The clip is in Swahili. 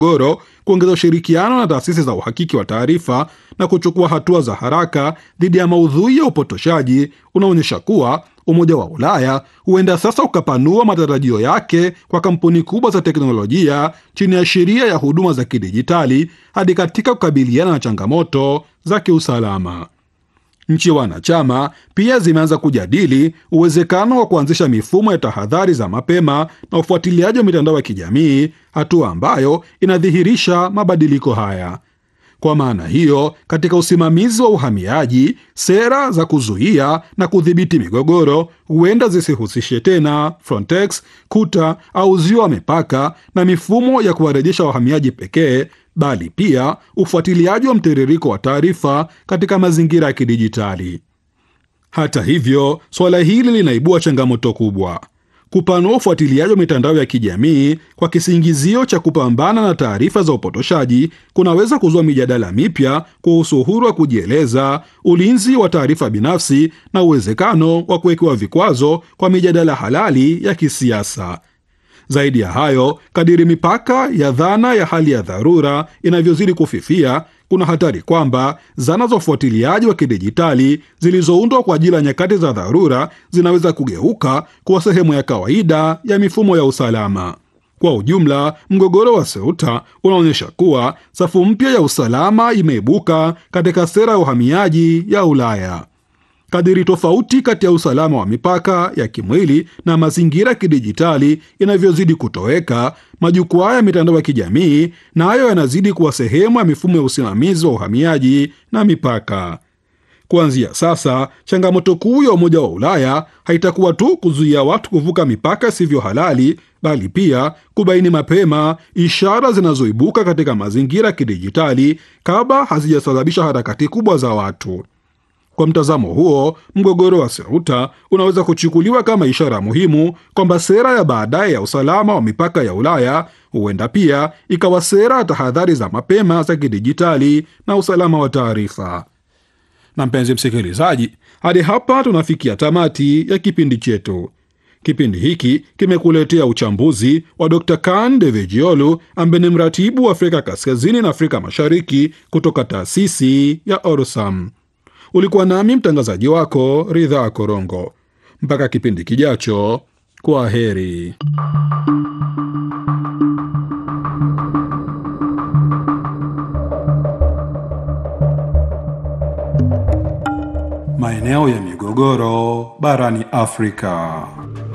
migogoro, kuongeza ushirikiano na taasisi za uhakiki wa taarifa na kuchukua hatua za haraka dhidi ya maudhui ya upotoshaji unaonyesha kuwa Umoja wa Ulaya huenda sasa ukapanua matarajio yake kwa kampuni kubwa za teknolojia chini ya sheria ya huduma za kidijitali hadi katika kukabiliana na changamoto za kiusalama. Nchi wanachama pia zimeanza kujadili uwezekano wa kuanzisha mifumo ya tahadhari za mapema na ufuatiliaji wa mitandao ya kijamii, hatua ambayo inadhihirisha mabadiliko haya. Kwa maana hiyo, katika usimamizi wa uhamiaji, sera za kuzuia na kudhibiti migogoro huenda zisihusishe tena Frontex, kuta au uzio wa mipaka na mifumo ya kuwarejesha wahamiaji pekee, bali pia ufuatiliaji wa mtiririko wa taarifa katika mazingira ya kidijitali. Hata hivyo, suala hili linaibua changamoto kubwa. Kupanua ufuatiliaji wa mitandao ya kijamii kwa kisingizio cha kupambana na taarifa za upotoshaji kunaweza kuzua mijadala mipya kuhusu uhuru wa kujieleza, ulinzi wa taarifa binafsi na uwezekano wa kuwekewa vikwazo kwa mijadala halali ya kisiasa. Zaidi ya hayo, kadiri mipaka ya dhana ya hali ya dharura inavyozidi kufifia, kuna hatari kwamba zana za ufuatiliaji wa kidijitali zilizoundwa kwa ajili ya nyakati za dharura zinaweza kugeuka kuwa sehemu ya kawaida ya mifumo ya usalama. Kwa ujumla, mgogoro wa Ceuta unaonyesha kuwa safu mpya ya usalama imeibuka katika sera ya uhamiaji ya Ulaya. Kadiri tofauti kati ya usalama wa mipaka ya kimwili na mazingira ya kidijitali inavyozidi kutoweka, majukwaa ya mitandao ya kijamii nayo na yanazidi kuwa sehemu ya mifumo ya usimamizi wa uhamiaji na mipaka. Kuanzia sasa, changamoto kuu ya Umoja wa Ulaya haitakuwa tu kuzuia watu kuvuka mipaka isivyo halali, bali pia kubaini mapema ishara zinazoibuka katika mazingira ya kidijitali kabla hazijasababisha harakati kubwa za watu. Kwa mtazamo huo, mgogoro wa Ceuta unaweza kuchukuliwa kama ishara muhimu kwamba sera ya baadaye ya usalama wa mipaka ya Ulaya huenda pia ikawa sera ya tahadhari za mapema za kidijitali na usalama wa taarifa. Na mpenzi msikilizaji, hadi hapa tunafikia tamati ya kipindi chetu. Kipindi hiki kimekuletea uchambuzi wa Dr. Kan Devejiolu ambaye ni mratibu wa Afrika Kaskazini na Afrika Mashariki kutoka taasisi ya Orsam. Ulikuwa nami mtangazaji wako Ridhaa Korongo. Mpaka kipindi kijacho, kwa heri. Maeneo ya migogoro barani Afrika.